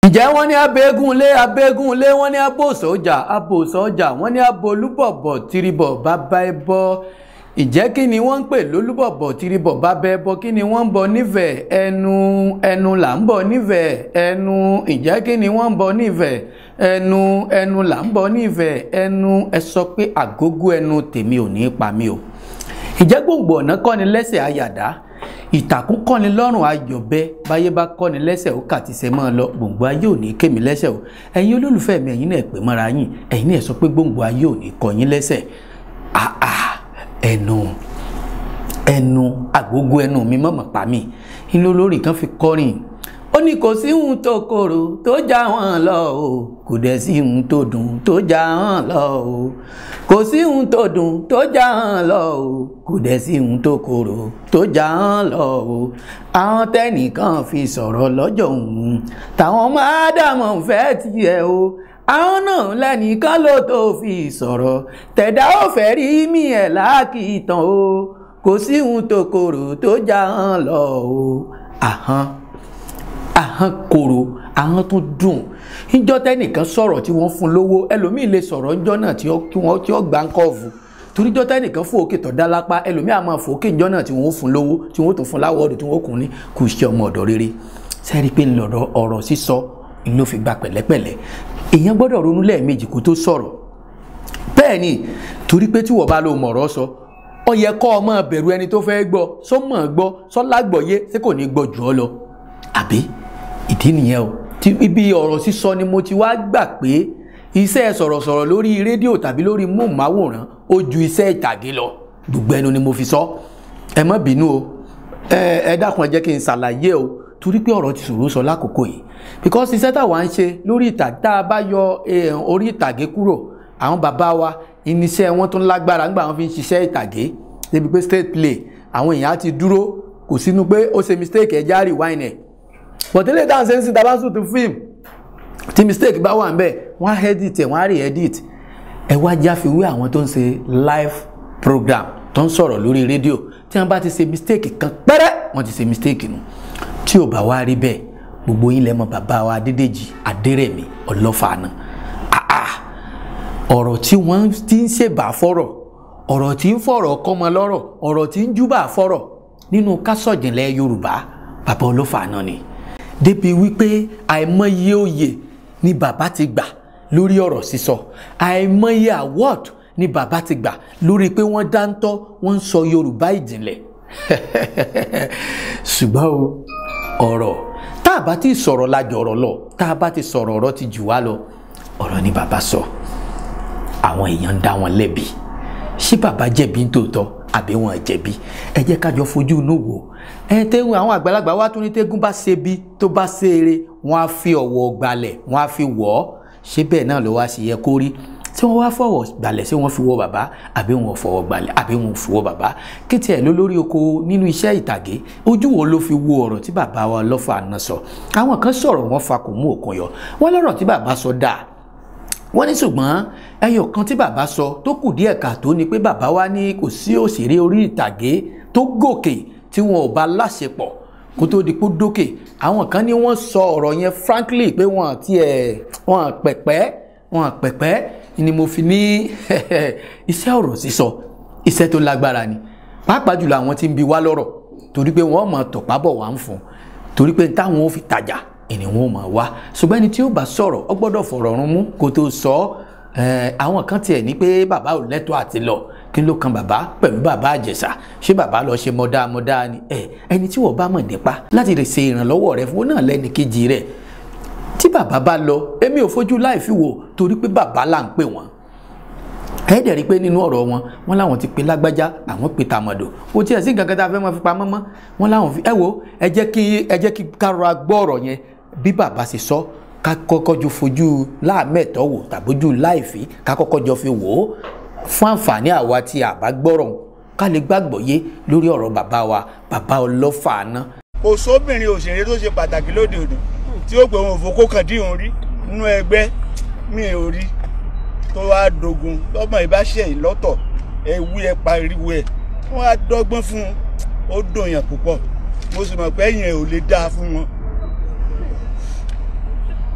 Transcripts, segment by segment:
ǹjẹ́ wọ́n ní abẹ́gúnlé abẹ́gúnlé wọ́n ní abòsọ́jà abòsọ́jà wọ́n ní abolúbọ̀bọ̀ tìrìbọ̀ bàbá ẹbọ ìjẹ́ kí ni wọ́n ń pè lólúbọ̀bọ̀ tìrìbọ̀ bàbá ẹbọ kí ni wọ́n ń bọ nífẹ̀ẹ́ ẹnu ẹnu là ń bọ nífẹ̀ẹ́ ẹnu ìjẹ́ kí ni wọ́n ń bọ nífẹ̀ẹ́ ẹnu ẹnu là ń bọ nífẹ̀ẹ́ ẹnu ẹ sọ pé àgógó ẹnu tèmi ò ní pa mí o ìjẹ́ gbòǹgbò ọ̀nà kọ́ni lẹ́sẹ̀ àyàdá ìtàkùn kọ́ni lọ́rùn ayọ̀bẹ báyé bá kọ́ni lẹ́sẹ̀ ó kàti sẹ́ mọ́ ọ lọ gbòǹgbò ayé ò ní kémi lẹ́sẹ̀ o ẹ̀yin olólùfẹ́ mi ẹ̀yin náà pè mọ́ra yín ẹ̀yin náà sọ pé gbòǹgbò ayé ò ní kọ́ yín lẹ́sẹ̀ àà ẹnu ẹnu àgógó ẹnu mi mọ̀mọ̀ pa mí inú olórí kan fi kọrin ó ní kò sí ohun tó korò tó já wọn lọ o kò dẹ̀ sí ohun tó dùn tó já wọn lọ o kò sí ohun tó dùn tó já wọn lọ o kò dẹ̀ sí ohun tó korò tó já wọn lọ o àwọn tẹnìkan fi sọ̀rọ̀ lọ́jọ́ òun táwọn máa dààmú fẹ́ tiẹ̀ o àwọn náà lẹ́nìkan ló tó fi sọ̀rọ̀ tẹ̀dá ò fẹ́ rí mi ẹ̀ láàkìtàn o kò sí ohun tó korò tó já wọn lọ o àhán ahọ́n korò ahọ́n tó dùn níjọ́ tẹ́nìkan sọ̀rọ̀ tí wọ́n fún lówó ẹlòmíì lè sọ̀rọ̀ níjọ́ náà tí wọ́n tí wọ́n gbà ń kọ́ọ̀fù torí níjọ́ tẹ́nìkan fún òkè tọ̀ dá lápá ẹlòmíì àmọ́ fòókè níjọ́ náà tí wọ́n fún lówó tí wọ́n tó fún láwọ́ọ̀dù tí wọ́n kùn ní kò ṣe ọmọ ọ̀dọ̀ rere sẹ́rí pé ńlọrọ̀ ọ̀rọ̀ sísọ ló fi gba pẹ̀lẹ́pẹ̀lẹ́ èèyàn gbọ́dọ̀ ronú lẹ́ẹ̀mejì kó tó sọ̀rọ̀ bẹ́ẹ̀ ni torí pé tí wọ́n bá lo mọ̀rọ̀ sọ ó yẹ kọ́ ọmọ bẹ̀rù ẹni tó fẹ́ gbọ́ sọ́mọ̀ gbọ́ sọ́lágbọ̀yé ṣé kò ní gbọ́ jù ọ lọ àbí ìdí nìyẹn o tí ibi ọ̀rọ̀ sísọ ni mo ti wá gbà pé iṣẹ́ sọ̀rọ̀sọ̀rọ̀ lórí rédíò tàbí lórí móhùnmáwòrán ó ju iṣẹ́ ìtàgé lọ gbogbo ẹnu ni mo fi sọ ẹ má bínú o ẹ ẹ dákun ẹ jẹ́ kí n ṣàlàyé o torí pé ọ̀rọ̀ ti ṣòro sọ lákòókò yìí because iṣẹ́ táwa ń ṣe lórí ìtàgé tá a bá yọ orí ìtàgé kúrò àwọn bàbá wa irinṣẹ́ wọn tó ń lágbára nígbà wọn fi ń ṣiṣẹ́ ìtàgé débi pé state play àwọn èèyàn á ti dúró kò sínú pé ó ṣe mistake ẹ̀ já rewind ẹ̀ bọ̀tẹ́lẹ̀ dáhùn ṣe ń sin tabasu tó fíìmù tí mistake bá wà ń bẹ̀ wọ́n á edit ẹ̀ wọ́n á re-edit ẹ wá jáfiwé àwọn tó ń ṣe live program tó ń sọ̀rọ̀ lórí rédíò tí wọ́n bá ti ṣe mistake kan pẹ́rẹ́ wọ́n ti ṣe mistake nù tí ò bá wá rí bẹ́ẹ̀ gbogbo yín lẹ́mọ̀ bàbá wa Adédèjì Adérẹ̀mí Ọlọ́fààná ọ̀rọ̀ tí wọ́n ti ń ṣèbà fọ́rọ̀ ọ̀rọ̀ tí ń fọ̀rọ̀ kọ́mọ lọ́rọ̀ ọ̀rọ̀ tí ń júbà fọ́rọ̀ nínú kásọ̀jìnlẹ̀ Yorùbá bàbá Ọlọ́fààná ni débi wípé àìmọye oyè ni bàbá ti gbà lórí ọ̀rọ̀ sísọ àìmọye award ni bàbá ti gbà lórí pé wọ́n dáńtọ́ wọ́n ń sọ Yorùbá ìjìnlẹ̀ ṣùgbọ́n o ọ̀rọ̀ tá a bá ti sọ̀rọ̀ lájọ ọ̀rọ̀ lọ tá a bá ti sọ̀rọ̀ ọ̀rọ̀ ti jù wá lọ ọ̀rọ̀ ni bàbá sọ àwọn èèyàn ń dá wọn lẹ́bi ṣé bàbá jẹ̀bi nítòótọ́ àbí wọn jẹ̀bi ẹ jẹ́ kájọ fojú inú wò ẹ tẹ́gùn àwọn àgbàlagbà wá tún ní tẹ́gùn bá ṣe bí tó bá ṣe eré wọ́n á fi ọ̀wọ̀ gbalẹ̀ wọ́n á fi wọ̀ ọ́ ṣé bẹ́ẹ̀ náà ló wá sí yẹ kó rí tí wọ́n wá fọwọ́ gbalẹ̀ ṣé wọ́n fi wọ́ bàbá àbí wọn fọwọ́ gbalẹ̀ àbí wọn fi wọ́ bàbá kí tiẹ̀ ló lórí oko nínú iṣẹ́ ìtàgé ojú wo ló fi wo ọ̀rọ̀ tí bàbá wa Ọlọ́fààná sọ àwọn kan sọ̀rọ̀ wọn fa kò mú òkun yọ wọ́n lọ́rọ̀ tí bàbá sọ dáa wọ́n ní ṣùgbọ́n ẹyọ kan tí bàbá sọ tó kù díẹ̀ káàtó ni pé bàbá wa ní kò sí òṣèré orí ìtàgé tó gòkè tí wọn ò bá láṣepọ̀ kó tó di pé dókè àwọn kan ní wọ́n sọ ọ̀rọ̀ yẹn frankly pé wọ́n tiẹ̀ wọ́n pẹ̀pẹ́ wọ́n pẹ̀pẹ́ ni mo fi ní iṣẹ́ ọ̀rọ̀ sísọ iṣẹ́ tó lágbára ni pàápàá jùlọ àwọn tí ń bi wá lọ́rọ̀ torí pé wọ́n mọ̀ tọ̀pá bọ̀ wá ń fún torí pé táwọn ò fi tajà ìní wọn ò mọ̀ wá ṣùgbọ́n ẹni tí ó bá sọ̀rọ̀ ọ gbọ́dọ̀ fọ̀rọ̀ run mú kó tó sọ ọ́ àwọn kan tiẹ̀ ní pé bàbá ò lẹ́tọ̀ọ́ àti lọ kí ló kan bàbá pẹ̀lú bàbá àjẹsà ṣé bàbá lọ ṣe mọ́dá mọ́dá ni ẹ ẹni tí wọ́n bá mọ̀ nípa láti lè ṣe ìrànlọ́wọ́ rẹ fún náà lẹ́ni kejì rẹ̀ tí bàbá bá lọ èmi ò fojú láì fi wò torí pé bàbá là ń pè wọ́n ẹ dẹ̀ rí i pé nínú ọ̀rọ̀ wọn wọn láwọn ti pe lágbájá àwọn pe tàmọ̀dò kò tiẹ̀ sí nǹkan kan tá a fẹ́ máa fi pamọ́ mọ́ wọn láwọn fi ẹ wo ẹ jẹ́ kí ẹ jẹ́ kí kárọ̀ra gbọ́ ọ̀rọ̀ yẹn bí bàbá ṣe sọ ká kọ́kọ́ jọ fojú láàmẹ́tọ́ wò tàbójú láìfí ká kọ́kọ́ jọ fi wò ó fún àǹfààní àwa tí a bá gbọ́rọ̀ ká lè gbàgbọ́ yé lórí ọ̀rọ̀ bàbá wa bàbá Ọlọ́fààná. kò sóbìnrin òṣèré tó ṣe pàtàkì lóde òní tí ó gbé wọn òfò kàn dín òun rí nínú ẹgbẹ́ mi ò rí tó wá dogun lọ́mọ ìbáṣẹ́ yìí lọ́tọ̀ ẹ wí ẹ pariwo ẹ wọ́n á dọ́gbọ́n fún un ó dùn yàn púpọ̀ mo sì mọ̀ pé ẹ̀yìn ẹ̀ ò lè dáa fún wọn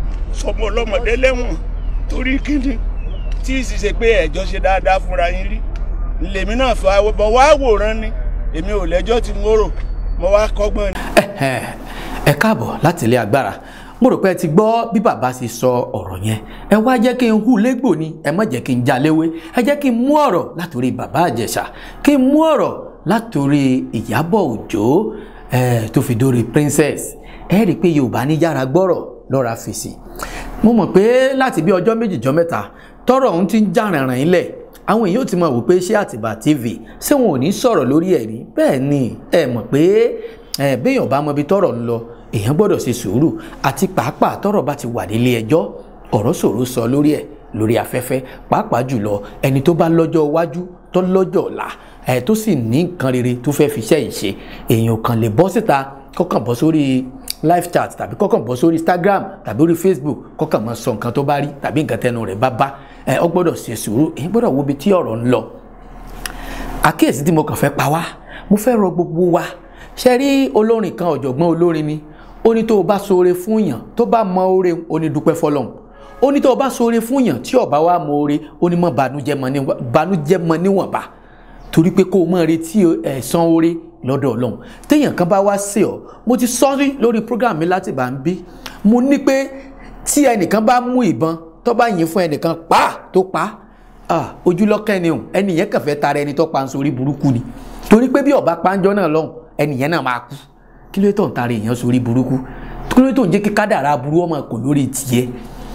sọmọ ọlọ́mọdé lẹ́wọ̀n torí kíni tí ì sì ṣe pé ẹ̀jọ́ ṣe dáadáa fúnra yín rí lèmi náà fọ àwọn bọ̀ wá wòran ni èmi ò lẹ́jọ́ tí mo rò mo wá kọ́gbọ́n ni. ẹ káàbọ̀ láti ilé agbára mo rò pé ẹ ti gbọ́ bí bàbá ṣe sọ ọ̀rọ̀ yẹn ẹ wá jẹ́ kí n hù légbò ni ẹ má jẹ́ kí n já léwé ẹ jẹ́ kí n mú ọ̀rọ̀ látòrí bàbá àjẹsà kí n mú ọ̀rọ̀ látòrí ìyábọ̀ òjó ẹ tó fi dórí princess ẹ rí i pé yorùbá ní yára gbọ́rọ̀ lọ́ra fèsì mo mọ̀ pé láti bí ọjọ́ méjì jọ mẹ́ta tọ́rọ̀ ọ̀hún ti ń já rìnrìn ilẹ̀ àwọn èèyàn ò ti mọ̀ wò pé ṣé àtìbà tv ṣé wọn ò ní sọ̀rọ̀ lórí ẹ̀ rí bẹ́ẹ̀ ni ẹ mọ̀ pé ẹ béèyàn bá mọ ibi tọ́rọ̀ ń lọ èèyàn gbọ́dọ̀ ṣe sùúrù àti pàápàá tọ́rọ̀ bá ti wà nílé ẹjọ́ ọ̀rọ̀ ṣòro sọ lórí ẹ̀ lórí afẹ́fẹ́ pàápàá jùlọ ẹni tó bá lọ́jọ́ iwájú tó lọ́jọ́ ọ̀la ẹ̀ tó sì ní nǹkan rere tó fẹ́ fi iṣẹ́ yìí ṣe èèyàn kan lè bọ́ síta kọ́kàn bọ́ sórí live chat tàbí kọ́kàn bọ́ sórí instagram tàbí orí facebook kọ́kàn máa sọ nǹkan tó bá rí tàbí nǹkan tẹnu rẹ̀ bá bá ẹ ọ gbọ́dọ̀ ṣe sùúrù èyí gbọ́dọ̀ wo ibi tí ọ̀rọ̀ ń lọ àkíyèsí tí mo kàn fẹ́ pa wá mo fẹ́ rọ gbogbo wa ṣe rí olórin kan ọ̀jọ̀gbọ́n olórin ni ó ní tó o bá ṣoore fún yàn tó bá mọ oore ó ní dúpẹ́ fọlọ́hún ó ní tó o bá ṣoore fún yàn tí ó bá wá mọ oore ó ní mọ bànújẹ́ mọ níwọ̀nba torí pé kó o mọ retí ẹ̀san oore lọ́dọ̀ ọlọ́run téèyàn kan bá wá sí ọ mo ti sọ rí lórí program mi láti bá ń bí mo ní pé tí ẹnìkan bá mú ìbọn tó bá yìn fún ẹnìkan pa tó pa ojúlọ́kẹ́ ni òun ẹnìyẹn kàn fẹ́ tara ẹni tó pa ń sórí burúkú ni torí pé bí ọba panjọ́ náà lọ́hùn ẹnìyẹn náà máa kú kí ló tó ń tara èèyàn sórí burúkú kí ló tó ń jẹ́ kí kádàrá aburú ọmọ kò lórí tiẹ̀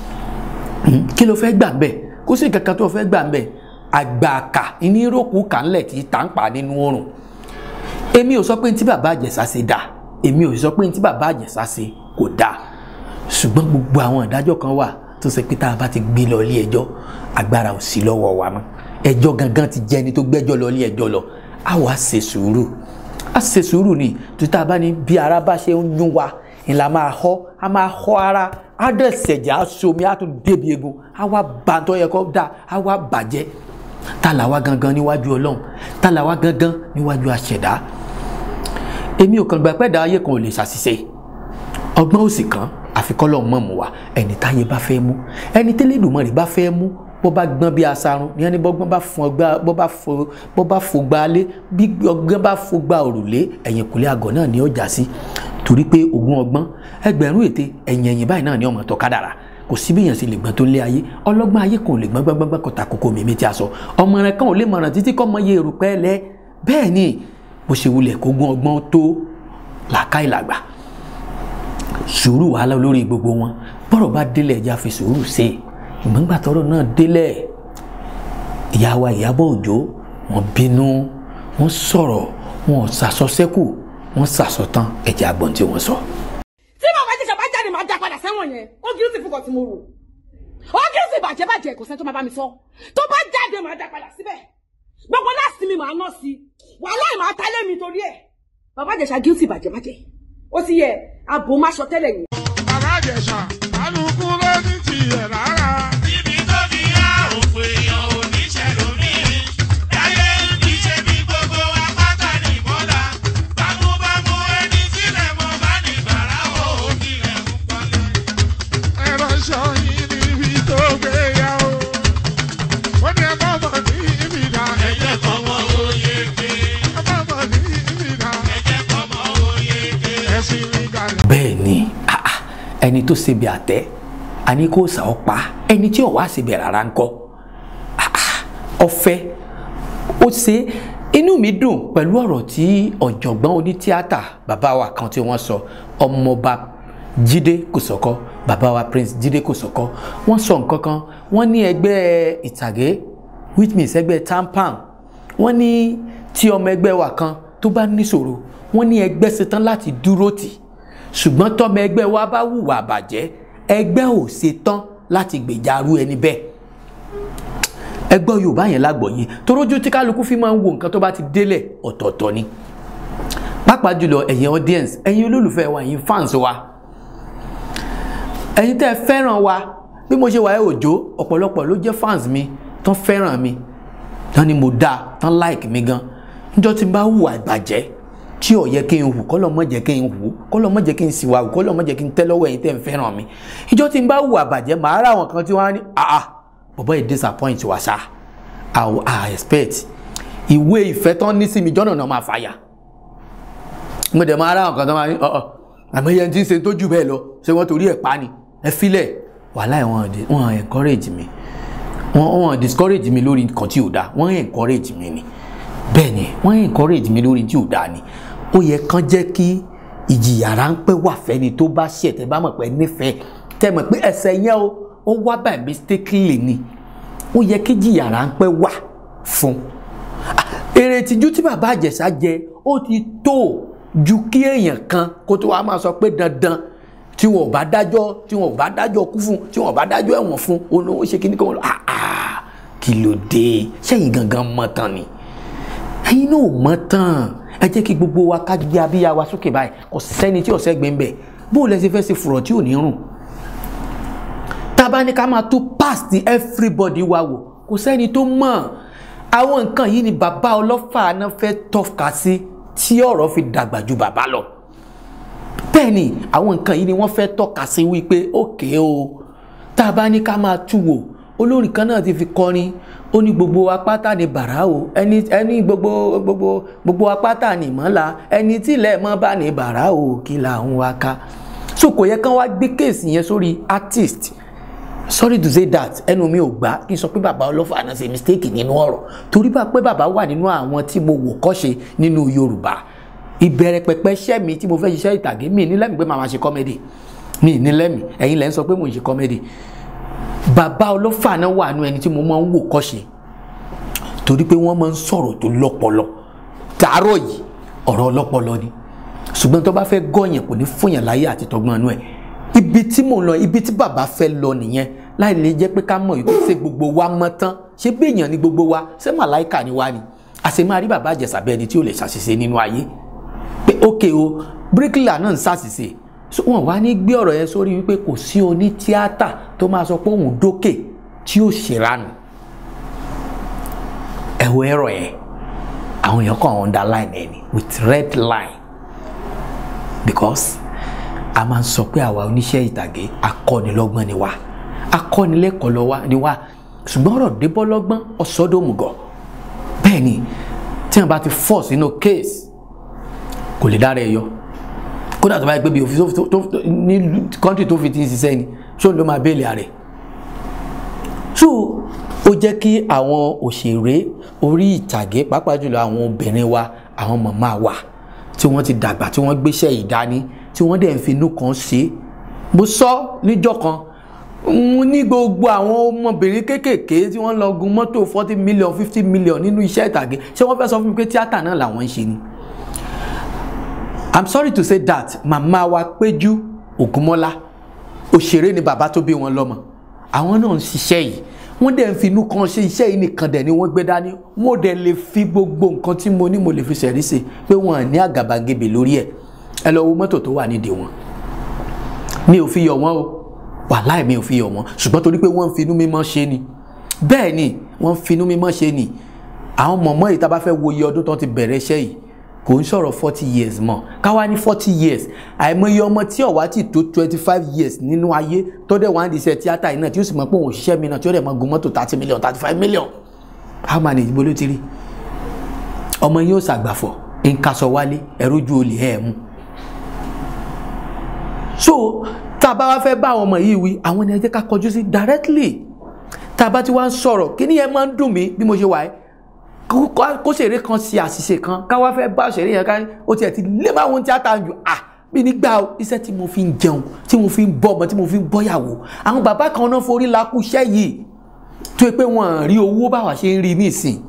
kí ló fẹ́ gbà ń bẹ̀ kó sì kankan tó fẹ́ gbà ń bẹ̀ àgbàkà ní ìrókù kàńlẹ̀ tí tá ń pa nínú oòrùn èmi ò sọ pé tí bàbá àjẹsà ṣe dáa èmi ò sọ pé tí bàbá àjẹsà ṣe kò dáa ṣùgbọ́n gbogbo àwọn ìdájọ́ kan wà tó ṣe pé tá a bá ti gbé lọ ilé ẹjọ́ agbára ò sí lọ́wọ́ wa mọ́ ẹjọ́ gangan ti jẹ́ ẹni tó gbẹ́jọ́ lọ ilé ẹjọ́ lọ á wàá ṣe sùúrù á ṣe sùúrù ni tó tá a bá ní bí ara bá ṣe ń yún wa ìlà máa họ á máa họ ara á dẹ̀ ṣẹ̀jẹ̀ á somi á tún débi egun á wá bàtọ́ yẹ kó dáa á wá bàjẹ́ tá là wá gangan níwájú ọlọ́run tá là wá gangan níwájú àṣẹ̀dá èmi ò kàn gbà pẹ́ dá ayé kan ò lè ṣàṣìṣe ọgbọ́n òsì kan àfikọ́lọ́ mọ̀ mọ́ wa ẹni táyé bá fẹ́ mú ẹni tẹ́lẹ̀dùnmọ́rì bá fẹ́ mú bó bá gbọ́n bí asarun ní ẹni bọ́gbọ́n bá fún ọgbà bó bá fo bó bá fo gba alé bí ọgbọ́n bá fo gba òrùlé ẹ̀yìn kùlé àgọ́ náà ni ó já sí torí pé ogún ọgbọ́n ẹgbẹ̀rún ète ẹ̀yìn ẹ̀yìn báyìí náà ni ọmọ tó kádàrà kò sí bí èèyàn sì lè gbọ́n tó lé ayé ọlọ́gbọ́n ayé kan ò lè gbọ́n gbọ́ngbọ́n kọta kókó mímí tí a sọ ọmọ rẹ kan ò lè mọ̀ràn títí kọ́ mọ iye èrùpẹ́ lẹ bẹ́ẹ̀ ni bó ṣe wulẹ̀ kógún ọgbọ́n tó làákàyè làgbà sùúrù wàhálà lórí gbogbo wọn bọ́rọ̀ bá délẹ̀ ẹja fi sùúrù ṣe ìgbọ́ngbà tọ́rọ̀ náà délẹ̀ ìyá wa Ìyábọ̀ Òjó wọ́n bínú wọ́n sọ̀rọ̀ wọ́n sàsọ sẹ́kù wọ́n sàsọ tán ẹ̀jẹ̀ àgbọ̀n tí wọ́n sọ. tí màmá jẹ́ sábà jáde máa dá padà sẹ́wọ̀n yẹn ó kí ló sì fúkọ̀ tí mo rò ó kí ló sì bàjẹ́ bàjẹ́ kò sẹ́ni tó máa bá mi sọ tó bá jáde máa dá padà síbẹ̀ gbogbo láti mi máa ná sí wàhálà ìmọ̀ àtàlẹ́ mi torí ẹ̀ bàbá Ìjẹ̀ṣà guilty bàjẹ́ bàjẹ́ ó ti yẹ abo má sọ tẹ́lẹ̀ yẹn. bàbá Ìjẹ̀ṣà kálukú ló ní tiẹ̀ rárá. Ibi tó fi yá òpè èèyàn ò ní ṣẹlòmí. Láyé ń fi ṣe bí gbogbo apáta ní bọ́lá. Bámúbámú ẹni sílẹ̀ mọ́ bá ní gbàrà ó kílẹ̀ ń pọ́nlé. ẹ̀rọ ṣọ yìí níbi tó gbé yá o. ó ní ẹ bá bọ̀ ní ibi ìdá. Ẹ̀jẹ̀ kan mọ oyè ké. ẹ bá bọ̀ ní ibi ìdá. Ẹ̀jẹ̀ kan mọ oyè ké. ẹ̀sìn mi gàlẹ́. bẹ́ẹ̀ ni ah, ah, ẹni tó ṣe bí àtẹ́ àní kò sà ọ́ pa ẹni tí ò wá ṣe bí rárá ń kọ́ Ah, ah, ọ̀fẹ́ ó ṣe inú mi dùn pẹ̀lú ọ̀rọ̀ tí ọ̀jọ̀gbọ́n onítíátà bàbá wa kan tí wọ́n sọ ọmọọba Jídé Kòsọ́kọ́ bàbá wa Prince Jídé Kòsọ́kọ́ wọ́n sọ nǹkan kan wọ́n ní ẹgbẹ́ ìtàgé which means ẹgbẹ́ tampan wọ́n ní tí ọmọ ẹgbẹ́ wa kan tó bá níṣòro wọ́n ní ẹgbẹ́ ṣetán láti dúró tì ṣùgbọ́n tọ́mọ ẹgbẹ́ wa bá hùwà bàjẹ́ ẹgbẹ́ ò ṣetán láti gbèjàrú ẹni bẹ́ẹ̀ ẹgbọ́ Yorùbá yẹn lágbọ̀ọ́yé torójú tí kálukú fi máa ń wo nǹkan tó bá ti délẹ̀ ọ̀tọ̀ọ̀tọ̀ ni pàápàá jùlọ ẹ̀yin audience ẹ̀yin olólùfẹ́ wa ẹ̀yin fans wa ẹ̀yin tẹ́ ẹ fẹ́ràn wa bí mo ṣe wà ẹ́ òjò ọ̀pọ̀lọpọ̀ ló jẹ́ fans mi tán fẹ́ràn mi tán ni mo dáa tán like mi gan níjọ́ tí n bá hùwà ìbàjẹ́ tí ò yẹ kí n hù kọ́lọ́ mọ̀ jẹ́ kí n hù kọ́lọ́ mọ̀ jẹ́ kí n sì wà hù kọ́lọ́ mọ̀ jẹ́ kí n tẹ́ lọ́wọ́ ẹ̀yin tẹ́ ń fẹ́ràn mi ìjọ tí n bá hù àbàjẹ́ màá rà àwọn kan tí wọ́n á ní àà bọ̀bọ́ yìí disappoint wa ṣá i i expect ìwé ìfẹ́ tán ní sí mi jọ́nà náà máa fàyà mo dẹ̀ máa rà àwọn kan tó máa ní ọ̀ọ̀ àmọ́ yẹn ti ń ṣe tó jù bẹ́ẹ̀ lọ ṣé wọ́n torí ẹ̀ pa ni ẹ filẹ̀ wàhálà wọn wọn encourage mi wọn wọn discourage mi lórí nǹkan tí ò dáa wọn encourage mi ni bẹ́ẹ̀ ni wọ́n encourage mi lórí tí ò dáa ni ó yẹ kán jẹ́ kí ìjìyà ráńpẹ́ wà fẹ́ni tó bá ṣẹ̀ tẹ́ bá mọ̀ pé nífẹ̀ẹ́ tẹ́ mọ̀ pé ẹsẹ̀ yẹn o ó wá by mistakenly ni ó yẹ kí ìjìyà ráńpẹ́ wà fún èrè ìtìjú tí bàbá àjẹsà jẹ ó ti tó ju kí èèyàn kan kó tó wá máa sọ pé dandan tí wọn ò bá dájọ́ tí wọn ò bá dájọ́ kú fún tí wọn ò bá dájọ́ ẹ̀wọ̀n fún olówó ṣe kíní kan ah ah kí ló dé sẹ́yìn gangan mọ̀ tán ni ẹ̀yin náà ò mọ̀ tán ẹ jẹ́ kí gbogbo wa ká gbé abíyá wa sókè báyìí kò sẹ́ni tí ọ̀sẹ̀ gbé ń bẹ̀ bó lẹ ṣe fẹ́ ṣe fùrọ̀ tí ò ní rùn tá a bá ní ká máa tó past everybody wa wò kò sẹ́ni tó mọ̀ àwọn nǹkan yìí ni bàbá ọlọ́fà náà fẹ́ tọ́ka sí tí ọ̀rọ̀ fi dàgbà ju bàbá lọ bẹ́ẹ̀ ni àwọn nǹkan yìí ni wọ́n fẹ́ tọ́ka sí wípé òkè o tá a bá ní ká máa tú wò olórin kan náà ti fi kọrin ó ní gbogbo apáta ni bàrà o ẹni ẹni gbogbo gbogbo gbogbo apáta ni mọ́la ẹni tí ilẹ̀ mọ́ bá ní bàrà o kí là ń wá ká so kò yẹ kán wá gbé kéèsì yẹn sórí artist sorry to say that ẹnu mi ò gbà kí n sọ pé bàbá ọlọ́fà náà ṣe mistake nínú ọ̀rọ̀ torí bá pé bàbá wà nínú àwọn tí mo wò kọ́ṣe nínú Yorùbá ìbẹ̀rẹ̀ pẹ̀pẹ̀ iṣẹ́ mi tí mo fẹ́ ṣiṣẹ́ ìtàgé mi ní lẹ́mìí pé màá máa ṣe kọ́mẹ́dì mi ní lẹ́mìí ẹ̀yin lẹ́ ń sọ pé mò ń ṣe kọ́mẹ́dì bàbá ọlọ́fà náà wà nínú ẹni tí mo máa ń wò kọ́ṣe torí pé wọ́n máa ń sọ̀rọ̀ tó lọ́pọlọ tààrọ̀ yìí ọ̀rọ̀ ọlọ́pọlọ ni ṣùgbọ́n tó bá fẹ́ gọ̀yàn kò ní fúnyàn láyé àti tọgbọ́n inú ẹ̀ ibi tí mò ń lọ ibi tí bàbá fẹ́ lọ nìyẹn láì lè jẹ́ pé ká mọ̀ yìí ṣe gbogbo wa mọ́ tán ṣé béèyàn ni gbogbo wa ṣé màláìkà ni wa ni àṣẹ máa rí bàbá àjẹsà bẹ́ẹ̀ ni tí ò lè ṣàṣìṣe nínú ayé pé ókè o bíríkìlà náà ń ṣàṣìṣe wọn wá ní gbé ọ̀rọ̀ yẹn sórí wípé kò sí oní tíátà tó máa sọ pé òun dókè tí ó ṣèrànù ẹ̀wọ̀ ẹ̀rọ yẹn àwọn èèyàn kàn underline ẹ̀ ni with red line because a máa ń sọ pé àwa oníṣẹ́ ìtàgé akọ́nilọ́gbọ́n ni wá akọ́nilẹ́kọ̀ọ́ lọ wá ni wá ṣùgbọ́n ọ̀rọ̀ débọ́ lọ́gbọ́n ọ̀sọ́dọ̀mùgọ̀ bẹ́ẹ̀ ni tí wọ́n bá ti fọ́ sínú case kò lè dára ẹ yọ kódà tó bá yẹ pé bí òfin tó ní kọ́ńtì tó fi ti ń ṣiṣẹ́ ni ṣó ló máa béèlì ààrẹ so ó jẹ́ kí àwọn òṣèré orí ìtàgé pàápàá jùlọ àwọn obìnrin wa àwọn màmá wa tí wọ́n ti dàgbà tí wọ́n gbéṣẹ́ ìdání tí wọ́n dẹ̀ ń fi inú kan ṣe mo sọ níjọ́ kan mo ní gbogbo àwọn ọmọbìnrin kéékèèké tí wọ́n lọ gun mọ́tò forty million fifty million nínú iṣẹ́ ìtàgé ṣé wọ́n fẹ́ sọ fún mi pé tíátà náà làwọn ń ṣe ni i'm sorry to say that màmá wa péjú ògúnmọ́lá òṣèré ni bàbá tó bí wọn lọ́mọ àwọn náà ń ṣiṣẹ́ yìí wọ́n dẹ̀ ń fi inú kan ṣe iṣẹ́ yìí nìkan dẹ̀ ni wọ́n gbé dání wọ́n dẹ̀ lè fi gbogbo nǹkan tí mo ní mo lè fi ṣẹ̀rí sí pé wọ́n ní àgàbàgebè lórí ẹ̀ ẹ lọ wo mọ́tò tó wà nídìí wọn mi ò fi yọ̀ wọ́n o wàláì mi ò fi yọ̀ wọ́n ṣùgbọ́n torí pé wọ́n ń fi inú mímọ́ ṣe ni bẹ́ẹ̀ ni wọ́n ń fi inú mímọ́ ṣe ni àwọn mọ̀mọ́ yìí tá a bá fẹ́ wo iye ọdún tó ti bẹ̀rẹ̀ iṣẹ́ yìí kò ń sọ̀rọ̀ forty years mọ́ káwá ní forty years àìmọye ọmọ tí ọ̀wá ti tó twenty five years nínú ayé tó dẹ̀ wá ń di iṣẹ́ tíátà yìí náà tí ó sì mọ̀ pé òun òṣìṣẹ́ mi náà tí ó dẹ̀ mọ̀ gun mọ́tò thirty million thirty five million how many ìdìbò ló ti rí ọmọ yóò ṣàgbàfọ̀ ń kaṣọ wálé ẹrú ju olè ẹ̀ mú so tá a bá wá fẹ́ bá àwọn ọmọ yìí wí àwọn ènìyàn jẹ́ ká kọjú sí directly tá a bá ti wá ń sọ̀rọ̀ kí ni yẹn máa ń dùn mí bí mo ṣe wà yìí kó ṣeré kan ṣe àṣìṣe kan ká wá fẹ́ bá ṣeré yẹn ká ó tiẹ̀ ti lé máa wọn tíátà jù à bí nígbà iṣẹ́ tí mo fi ń jẹun tí mo fi ń bọ́ ọmọ tí mo fi ń bọ́yàwó àwọn bàbá kan náà forí lakú iṣẹ́ yìí tó yẹ pé wọ́n rí owó báwa ṣe ń rí nísìn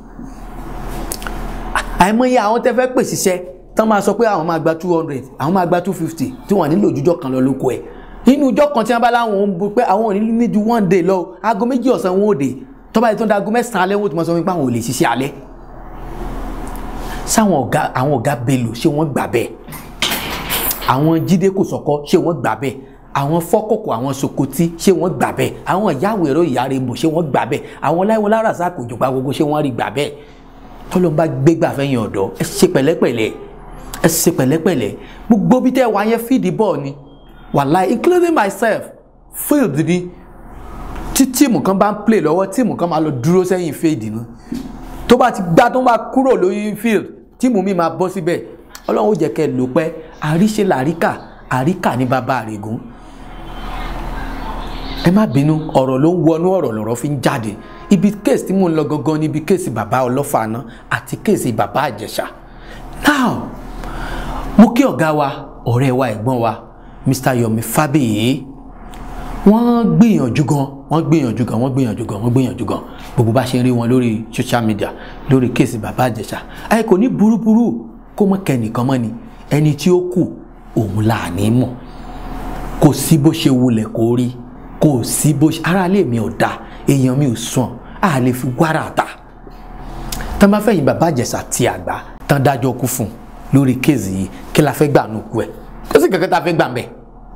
àìmọye àwọn tẹ́ fẹ́ pèsè iṣẹ́ tán máa sọ pé àwọn máa gba two hundred àwọn máa gba two fifty tí wọ́n nílò ojújọ́ kan lọ lóko ẹ̀ nínú ọjọ́ kan tí wọ́n bá láwọn ń bu pé àwọn ò ní ní ju one day lọ aago méjì ọ̀sán wọn ò dé tọ́ba yìí tó ń da aago mẹ́sàn-án alẹ́ wọn ò tún mọ̀ sọ wípé àwọn ò lè ṣiṣẹ́ alẹ́ sáwọn ọ̀gá àwọn ọ̀gá belò ṣé wọ́n gbà bẹ́ẹ̀ àwọn jíde kò sọ́kọ́ ṣé wọ́n gbà bẹ́ẹ̀ àwọn fọ́kọ̀kọ̀ àwọn sokoti ṣé wọ́n gbà bẹ́ẹ̀ àwọn ìyáwó ẹ̀rọ ìyáre bò ṣé wọ́n gbà bẹ́ẹ̀ àwọn láìwọ lárasá kò jọba gbogbo ṣé wọ́n rí gbà bẹ́ẹ̀ tọ́lọ́ bá gbégbà fẹ́yìn ọ̀dọ́ ẹ ṣe pẹ̀lẹ́pẹ̀lẹ́ ẹ ṣe pẹ̀lẹ́pẹ̀lẹ́ gbogbo bí tẹ́ wá yẹn fíìdì bọ́ọ̀ ni wàláì including myself field ni tí tíìmù kan bá ń play lọ́wọ́ tíìmù kan máa lọ dúró sẹ́yìn fíìdì náà tó bá ti gbá tó bá kúrò lórí field tíìmù mi máa bọ́ síbẹ̀ ọlọ́run ó jẹ́ kẹ́ ẹ lò pẹ́ àríṣe làríkà àríkà ní bàbá àrègùn ẹ má bínú ọ̀rọ̀ ló ń wọnú ọ̀rọ̀ lọ̀rọ̀ fi ń jáde ibi kéèsì tí mò ń lọ gangan ni ibi kéèsì bàbá ọlọ́fààná àti kéèsì bàbá àjẹsà now mo kí ọ̀gá wa ọ̀rẹ́ wa ẹ̀gbọ́n wa Mr. Yomi Fabiyi wọ́n gbìyànjú gan wọ́n gbìyànjú gan wọ́n gbìyànjú gan wọ́n gbìyànjú gan gbogbo bá ṣe ń rí wọn lórí social media lórí kéèsì bàbá àjẹsà ayé kò ní burúburú kó mọ kẹ́nìkan mọ́ ni ẹni tí ó kù òun là ní mọ̀ kò sí bó ṣe wulẹ̀ kó rí kò sí bó ṣe ara lè mi ò da èèyàn mi ò sùn á lè fi wàrà ta tán bá fẹ̀yìn bàbá àjẹsà ti àgbà tán dájọ́ kú fún un lórí kéèsì yìí kí la fẹ́ gbà nù kú ẹ̀ kó sì kankan tá a fẹ́ gbà mbẹ́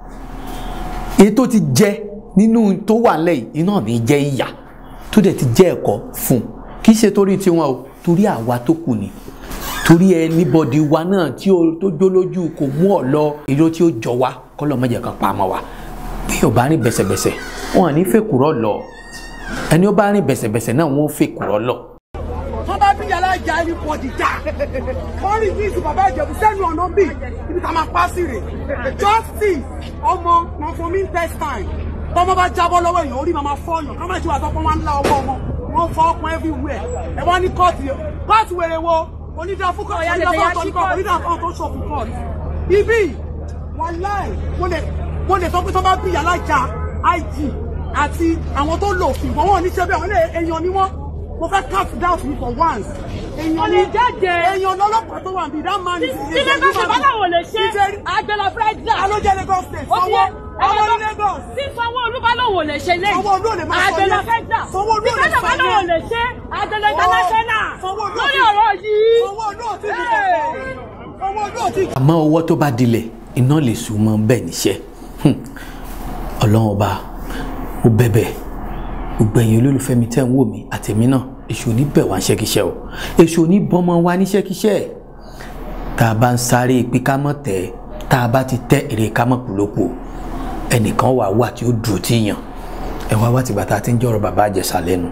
èyí tó ti jẹ nínú tó wà lẹ́yìn iná ní jẹ́ ìyà tó dẹ̀ ti jẹ́ ẹ̀kọ́ fún un kì í ṣe torí tiwọn o torí àwa tó kù ni torí anybody wa náà tí o tó jó lójú kò mú ọ lọ èrò tí ó jọ wá kọ́lọ́ mọ́jà kan pa mọ́ wa bí o bá rìn bẹ̀sẹ̀bẹ̀sẹ̀ wọn à ní fèkùrọ̀ lọ ẹni ó bá rìn bẹ̀sẹ̀bẹ̀sẹ̀ náà wọn ò fèkùrọ̀ lọ. tó bá bí yàrá ìjà ẹni pọ̀ dìjà wọ́n rí ní ìsìn bàbá ìjẹ̀bù sẹ́nu ọ̀nà bíi ibi tá a máa pa sí rè justice ọmọ wọn fún mi test time tọmọ bá jábọ́ lọ́wọ́ èèyàn orí màmá fọyàn kọ́mọ̀ ìṣúwà tó pọ́n wọn ńlá ọwọ́ wọn wọn fọ ọkùn everywhere ẹ wọ́n ní kóòtù kóòtù wèrè wo onídàá fún kóòtù onídàá fún kóòtù onídàá fún kóòtù ṣọ̀fù kóòtù ibi wàláì mo lè mo lè sọ pé tó bá bí yàrá ìjà IG àti àwọn tó lò fún ìwọ̀n wọn ní ṣẹ́bẹ̀ àwọn èèyàn ni wọ́n mo fẹ́ cut down me for once. èèyàn lè jáde. èèyàn lọ́lọ́pàá tó wà níbi that man is. tí lagos ṣe bá láwọn lè ṣe àgbẹ̀lọ fẹ́jà. alójẹ Lagos state sanwó àwọn ní Lagos. tí sanwó-olú bá lòun ò lè ṣe lẹ́yìn. Sanwó-Olú ò lè máa sọ àgbẹ̀lọ yẹn. fẹ́jà. Sanwó-Olú ò lè tí sọ bá yẹn. lòun ò lè ṣe àgbẹ̀lọ international. Sanwó-Olú ò lórí ti- ọ̀rọ̀ yìí. Sanwó-Olú ò tí ì fi kọ̀kọ̀. Sanwó-Olú ò tí ì àmọ́ ọwọ́ tó bá dilẹ̀ iná lè sùn mọ́ bẹ́ẹ̀ níṣẹ́ Hmm. ọlọ́run ọba ó bẹ̀bẹ̀ gbogbo ẹ̀yin olólùfẹ́ mi tẹ́ ń wò mí àtẹ̀mí náà èṣù ní bẹ̀ wá níṣẹ́kíṣẹ́ o èṣù ní bọ́mọ wá níṣẹ́kíṣẹ́ tá a bá ń sáré pé ká mọ̀ tẹ́ tá a bá ti tẹ́ èrè ká mọ̀ pòlópò ẹnìkan wà wà tí ó dúró tí yàn ẹ wá wá tìgbà tá a ti ń jọ̀rọ̀ bàbá àjẹsà lẹ́nu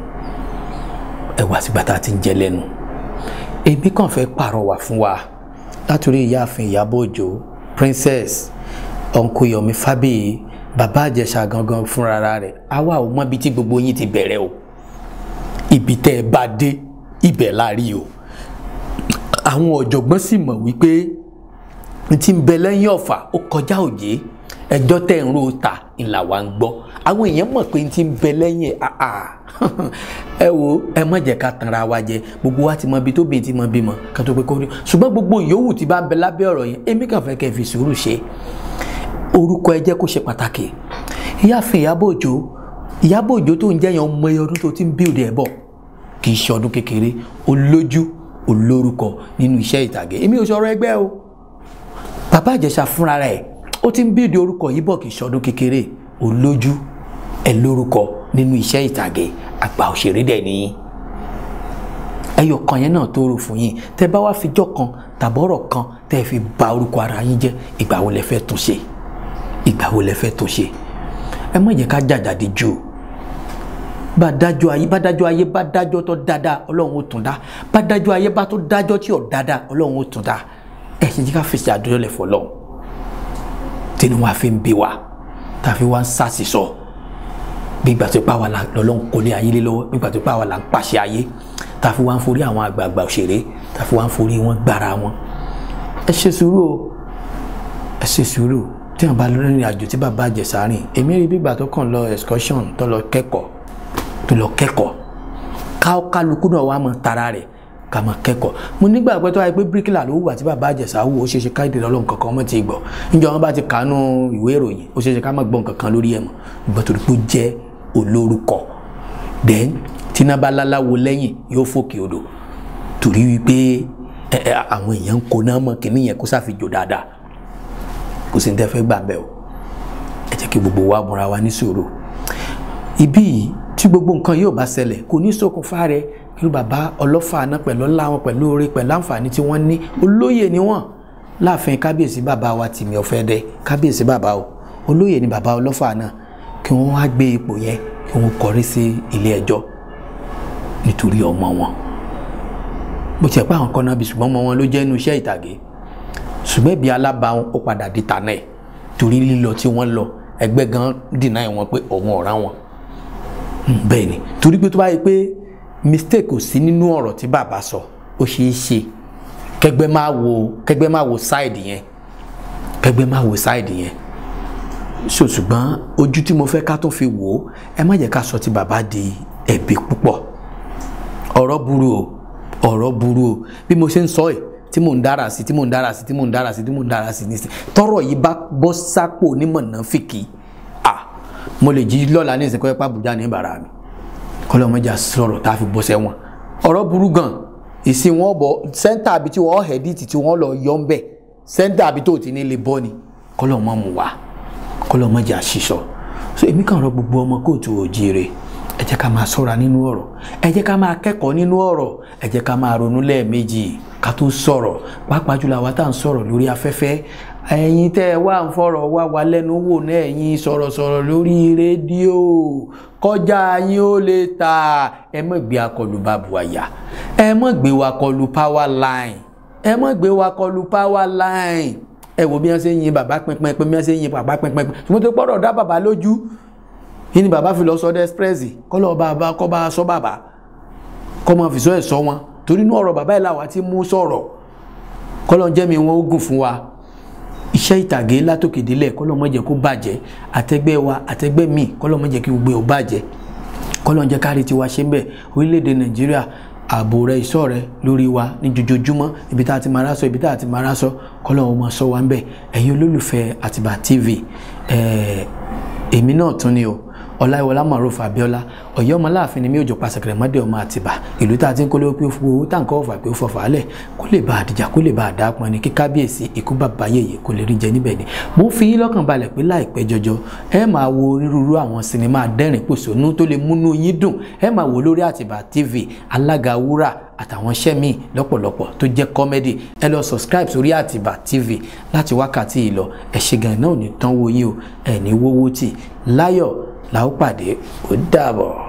ẹ wá tìgbà tá a ti ń jẹ lẹ́nu èmi kàn fẹ́ pàrọwà fún wa látòrí ìyáàfin ìyábọ̀ òjò princess uncle yomi fabiyi bàbá àjẹsà gangan fúnra rẹ̀ àwa ò mọ ibi tí gbogbo yín ti bẹ̀rẹ̀ o ibi tẹ́ ẹ bá dé ibẹ̀ la rí o àwọn ọ̀jọ̀gbọ́n sì mọ̀ wípé n ti ń bẹ lẹ́yìn ọ̀fà ó kọjá òye ẹjọ́ tẹ̀ ń ro ta ìlà wa ń gbọ́ àwọn èèyàn mọ̀ pé n ti ń bẹ lẹ́yìn ẹ̀ àà ẹ wo ẹ má jẹ́ ká tanra wa jẹ gbogbo wa ti mọ ibi tó bìí ti mọ bímọ ká tó pé kó rí ṣùgbọ́n gbogbo ìyówù tí bá ń bẹ lábẹ́ ọ̀rọ̀ yẹn èmi kàn fẹ́ kẹ́ ẹ fi sùúrù ṣe orúkọ ẹ jẹ́ kó ṣe pàtàkì ìyáàfin Ìyábọ̀ Òjó Ìyábọ̀ Òjó tó ń jẹ́ yẹn ọmọ ẹ ọdún tó ti ń bíòdì ẹ̀ bọ̀ kì í ṣe ọdún kékeré olójú olórúkọ nínú iṣẹ́ ìtàgé èmi ò sọ̀rọ̀ ẹgbẹ́ o bàbá Ìjẹ̀ṣà fúnra rẹ̀ ó ti ń bíòdì orúkọ yìí bọ̀ kì í ṣe ọdún kékeré olójú ẹ lórúkọ nínú iṣẹ́ ìtàgé àgbà òṣèré dẹ̀ nìyí ẹyọ kan yẹn náà tó rò fún yín tẹ bá wá fijọ́ kan tàbọ̀rọ̀ kan tẹ fi ba orúkọ ara yín jẹ́ ìgbà wo lẹ fẹ́ tún ṣe ìgbà wo lẹ fẹ́ tún ṣe ẹ má jẹ́ ká jàjàdí jù o bá dájọ́ ayé bá dájọ́ ayé bá dájọ́ tó dáadáa ọlọ́run ó tún dá bá dájọ́ ayé bá tó dájọ́ tí ò dáadáa ọlọ́run ó tún dá ẹ ṣe jí ká fèsì àdúrà lẹ̀ fọlọ́run tínú wa fi ń bí wa tá a fi wá ń sàṣìṣọ́ gbígbà tó pa wà là lọ́lọ́run kò lé ayé lé lọ́wọ́ gbígbà tó pa wà là ń pàṣẹ ayé tá a fi wá ń forí àwọn àgbààgbà òṣèré tá a fi wá ń forí wọn gbára wọn ẹ ṣe sùúrù o ẹ ṣe sùúrù tí wọn bá lọ rìnrìn àjò tí bàbá Ìjẹ̀ṣà rìn èmi rí gbígbà tó kàn lọ excursion tó lọ kẹ́kọ̀ọ́ tó lọ kẹ́kọ̀ọ́ ká kálukú náà wà mọ̀ tara rẹ̀ ká mọ̀ kẹ́kọ̀ọ́ mo nígbà pẹ́ tó wáyé pé bíríkìlà ló wà tí bàbá Ìjẹ̀ṣà wò ó ṣeéṣe káyọ̀dé lọ́lọ́run kankan ọmọ ti gbọ́ níjọ́ wọn bá ti kàánú ìwé ìròyìn ó ṣeéṣe ká má gbọ́ nǹkan kan lórí ẹ̀ mọ́ ìgbà tó rí pé ó jẹ́ olórúkọ then tínábà láláwo lẹ́yìn yóò fòkè odò torí wípé ẹ ẹ àwọn èèyàn ń kó náà mọ̀ kíní yẹn kó sáfijò dáadáa kò sí ní tẹ́ fẹ́ gbà bẹ́ẹ̀ o ẹ jẹ́ kí gbogbo wa múra wa ní sùúrù ibí yìí tí gbogbo nǹkan yóò bá ṣẹlẹ̀ kò ní ṣokùnfà rẹ̀ kí bàbá ọlọ́fà náà pẹ̀lú ọlá wọn pẹ̀lú oore pẹ̀lú àǹfààní tí wọ́n ní olóyè ni wọ́n láàfin kábíyèsí bàbá wa tìmí ọ̀fẹ́dẹ kábíyèsí bàbá o olóyè ni bàbá ọlọ́fà náà kí wọ́n wá gbé ipò yẹn kí wọ́n kọrí sí ilé ẹjọ́ nítorí ọmọ wọn bó tiẹ̀ pé àwọn kan náà bí ṣùgbọ́n ọmọ wọn ló jẹ́ inú iṣẹ́ ìtàgé ṣùgbọ́n ibi alábàáhùn ó padà di tànà ẹ̀ torí lílọ tí wọ́n lọ ẹgbẹ́ gan dìnnà ẹ̀ wọn pé òun ọ̀rá wọn bẹ́ẹ̀ ni torí pé tó bá yẹ pé mistake kò sí nínú ọ̀rọ̀ tí bàbá sọ ó ṣeé ṣe kẹgbẹ́ máa wo kẹgbẹ́ máa wo side yẹn kẹgbẹ́ máa wo side yẹn so ṣùgbọ́n ojú tí mo fẹ́ ká tó fi wò ó ẹ má jẹ́ ká sọ ti bàbá di ẹ̀bi púpọ̀ ọ̀rọ̀ burú o ọ̀rọ̀ burú o bí mo ṣe ń sọ ẹ̀ tí mò ń dára sí tí mò ń dára sí tí mò ń dára sí tí mò ń dára sí nísìn tọrọ yìí bá bọ́ sápò onímọ̀nàfíkì à mo lè jí lọ́la ní ìsìnkú ẹ̀pá Àbújá ní ìbàrà mi kọ́lọ́mọjà sọ̀rọ̀ tá a fi bọ́ sẹ́wọ̀n ọ̀rọ̀ burú gan ìsìn wọn bọ̀ sẹ́ńtà àbí tí wọ́n hẹ̀díìtì tí wọ́n lọ yọ ń bẹ̀ sẹ́ńtà àbí tó ti ní lè bọ́ ni kọ́lọ́mọ mu wá kọ́lọ́mọjà ṣiṣọ́ so èmi kàn rọ gbogbo ọmọ kóòtù òjìire ẹ jẹ́ ká máa ṣọ́ra nínú ọ̀rọ̀ ẹ jẹ́ ká máa kẹ́kọ̀ọ́ nínú ọ̀rọ̀ ẹ jẹ́ ká máa ronú lẹ́ẹ̀mejì ká tó sọ̀rọ̀ pàápàá jùlọ àwa tá à ń sọ̀rọ̀ lórí afẹ́fẹ́ ẹ̀yin tẹ́ ẹ wá ń fọ̀rọ̀ wá wa lẹ́nu wò náà ẹ̀yin sọ̀rọ̀sọ̀rọ̀ lórí rédíò kọjá yín ó lè ta ẹ má gbé akọlù bàbù àyà ẹ má gbé wa kọlù power line ẹ má gbé wa kọlù power line ẹ wo bí wọ́n ṣe ń yin bàbá pínpín bí wọ́n ṣe ń yin bàbá pínpín ṣùgbọ́n tó gbọ́dọ̀ dá bàbá lójú yìí ni bàbá fi lọ sọ dẹ́sprẹ́sì kọ́ lọ́ọ́ bàbá kọ́ bá sọ bàbá kọ́ máa fi sọ ẹ̀ sọ wọn torí inú ọ̀rọ̀ bàbá yìí làwa ti mú sọ̀rọ̀ kọ́ lọ́ọ́ jẹ́ mi wọn ó gùn fún wa iṣẹ́ ìtàgé látòkèdélẹ̀ kọ́ lọ́ọ́ má jẹ́ kó bàjẹ́ àtẹgbẹ́ wa àtẹgbẹ́ míì kọ́ lọ́ọ́ má jẹ́ kí gbogbo ẹ̀ ó bàjẹ́ kọ́ lọ́ọ́ jẹ́ kárí tiwa ṣe ń bẹ̀ orílẹ̀-èdè nàìjíríà ààbò rẹ ìṣọ́ rẹ lórí wa ní jojoojúmọ́ ibi tá a ti máa rásọ ibi tá a ti máa rásọ kọ́ lọ́ọ́ máa sọ wa ń bẹ̀ ẹ̀yin olólùfẹ́ Àtìbà TV èmi náà tún ni o ọláìwọlá maruf abiola ọ̀yọ́ ọmọláàfin ni mi ò jọ pàṣẹkẹrẹ mọdé ọmọ àtìbà ìlú tá a ti ń kólé pé owó táǹkà ọfà pé ó fọfà á lẹ kó lè bá àdìjà kó lè bá àdá pọn ni kí kábíyèsí ikú bàbá yèyè kó lè rí jẹ níbẹ̀ ni mo fi yín lọ́kàn balẹ̀ pé láìpẹ́ jọjọ ẹ máa wo onírúurú àwọn sinimá dẹ́rìn pòṣónú tó lè múnú yín dùn ẹ máa wò lórí àtìbà tv alága wúrà àtàwọn iṣẹ́ míì lọ́pọ̀lọpọ̀ tó jẹ́ kọ́mẹ́dì ẹ lọ subscribe sórí àtìbà tv láti wákàtí yìí lọ ẹ ṣe gan náà ò ní tán wo yín o ẹ ní wówó tì láyọ̀ la ó pàdé ó dàbọ̀.